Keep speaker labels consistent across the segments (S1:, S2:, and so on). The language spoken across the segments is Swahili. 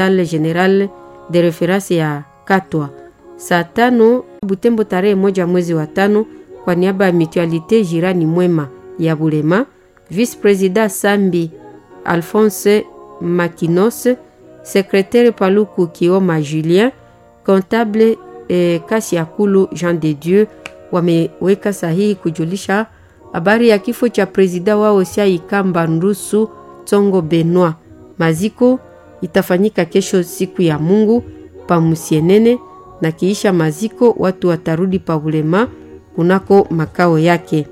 S1: general de reference ya Katwa. Saa tano Butembo tarehe moja mwezi wa tano, kwa niaba ya Mutualite Jirani Mwema ya Bulema, Vice President Sambi Alphonse Makinos, Secretaire Paluku Kioma Julien, Comptable eh, Kasiakulu Jean de Dieu wameweka sahihi kujulisha habari ya kifo cha presida wao Sia Ikamba Ndusu Tsongo Benoit. Maziko itafanyika kesho siku ya Mungu pa Musienene, na kiisha maziko watu watarudi pa Bulema kunako makao yake.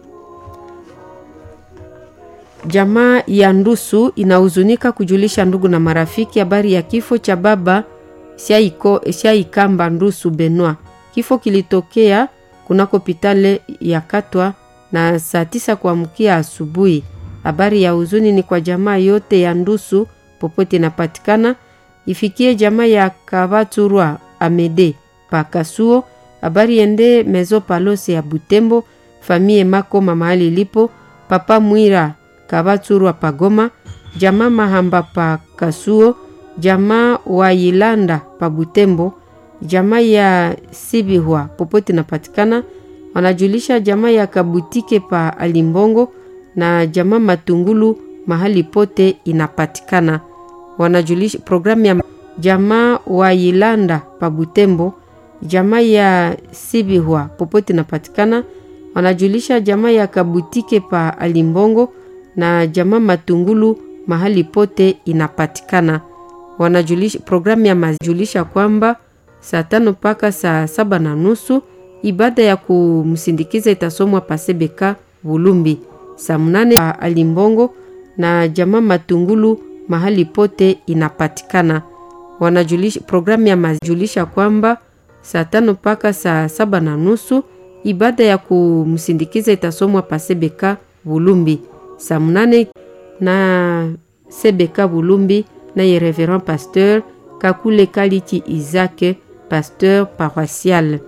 S1: Jamaa ya Ndusu inahuzunika kujulisha ndugu na marafiki habari ya kifo cha baba Sia Ikamba Ndusu Benoit. Kifo kilitokea kunako hospitali ya Katwa na saa tisa kuamkia asubuhi. Habari ya huzuni ni kwa jamaa yote ya Ndusu popote inapatikana, ifikie jamaa ya Kabaturwa Amede Pakasuo. Habari ende Mezo Palose ya Butembo, famie Makoma mahali ilipo, papa Mwira Kabaturwa Pagoma, jamaa Mahamba pa Kasuo, jamaa wa Yilanda pa Butembo, jamaa ya Sibihwa popote inapatikana wanajulisha jamaa ya Kabutike pa Alimbongo na jamaa Matungulu mahali pote inapatikana. Wanajulisha programu ya jamaa wa Yilanda pa Butembo, jamaa ya Sibihwa popote inapatikana. Wanajulisha jamaa ya Kabutike pa Alimbongo na jamaa Matungulu mahali pote inapatikana. Wanajulisha programu ya majulisha kwamba saa tano mpaka saa saba na nusu ibada ya kumsindikiza itasomwa pasebeka Bulumbi. Saa mnane pa Alimbongo na jamaa Matungulu mahali pote inapatikana. Wanajulisha programu ya majulisha kwamba saa tano mpaka saa saba na nusu ibada ya kumsindikiza itasomwa pasebeka Bulumbi. Saa mnane na sebeka Bulumbi naye Reverend Pasteur Kakule Kaliki Izake pasteur paroisial.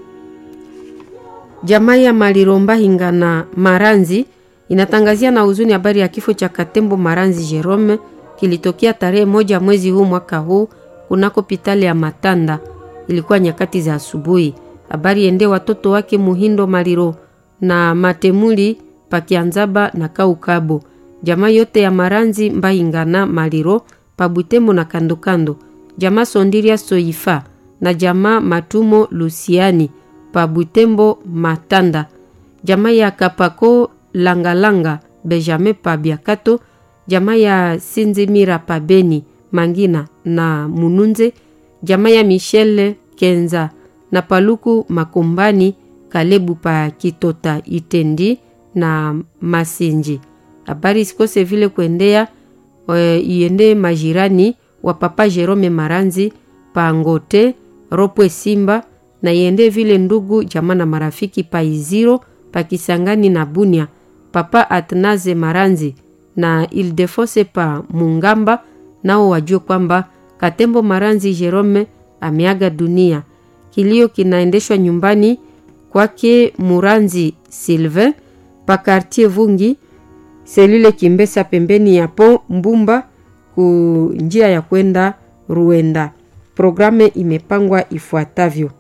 S1: Jamaa ya Maliromba Hingana Maranzi inatangazia na huzuni habari ya kifo cha Katembo Maranzi Jerome kilitokea tarehe moja mwezi huu mwaka huu kunako pitali ya Matanda. Ilikuwa nyakati za asubuhi. Habari ende watoto wake Muhindo Maliro na Matemuli Pakianzaba na Kaukabo. Jamaa yote ya Maranzi Mbahingana Maliro Pabutembo na kandokando. Jamaa Sondiria Soifa na jamaa Matumo Lusiani pa Butembo Matanda, jamaa ya Kapako Langalanga Benjamin pa Biakato, jamaa ya Sinzimira pa Beni Mangina na Mununze, jamaa ya Michel Kenza na Paluku Makombani Kalebu pa Kitota Itendi na Masinji. Habari sikose vile kuendea e, iende majirani wa papa Jerome Maranzi pa Ngote Ropwe Simba na iende vile ndugu jamaa na marafiki pa Iziro pa Kisangani na Bunia, papa Atnaze Maranzi na Ildefose pa Mungamba, nao wajue kwamba Katembo Maranzi Jerome ameaga dunia. Kilio kinaendeshwa nyumbani kwake Muranzi Sylvain pa Quartier Vungi selule Kimbesa, pembeni ya po Mbumba ku njia ya kwenda Ruenda. Programe imepangwa ifuatavyo.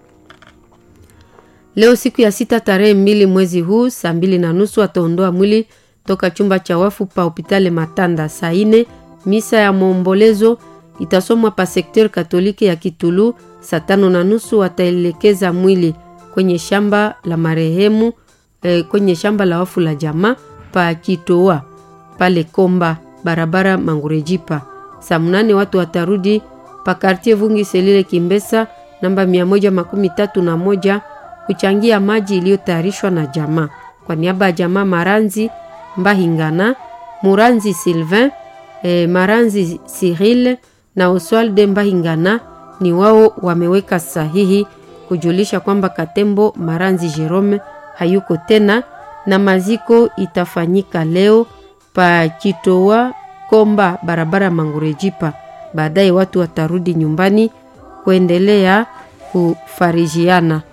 S1: Leo siku ya sita tarehe mbili mwezi huu saa mbili na nusu ataondoa mwili toka chumba cha wafu pa hopitali Matanda. Saa ine misa ya maombolezo itasomwa pa sekter katoliki ya Kitulu. Saa tano na nusu wataelekeza mwili kwenye shamba la marehemu eh, kwenye shamba la wafu la jamaa pa Kitoa pale Komba barabara Mangurejipa. Saa mnane watu watarudi pa kartie Vungi Selile Kimbesa namba mia moja makumi tatu na moja kuchangia maji iliyotayarishwa na jamaa. Kwa niaba ya jamaa Maranzi Mbahingana, Muranzi Sylvain, eh, Maranzi Cyril na Oswalde Mbahingana ni wao wameweka sahihi kujulisha kwamba Katembo Maranzi Jerome hayuko tena na maziko itafanyika leo pa Kitoa Komba barabara Mangurejipa. Baadaye watu watarudi nyumbani kuendelea kufarijiana.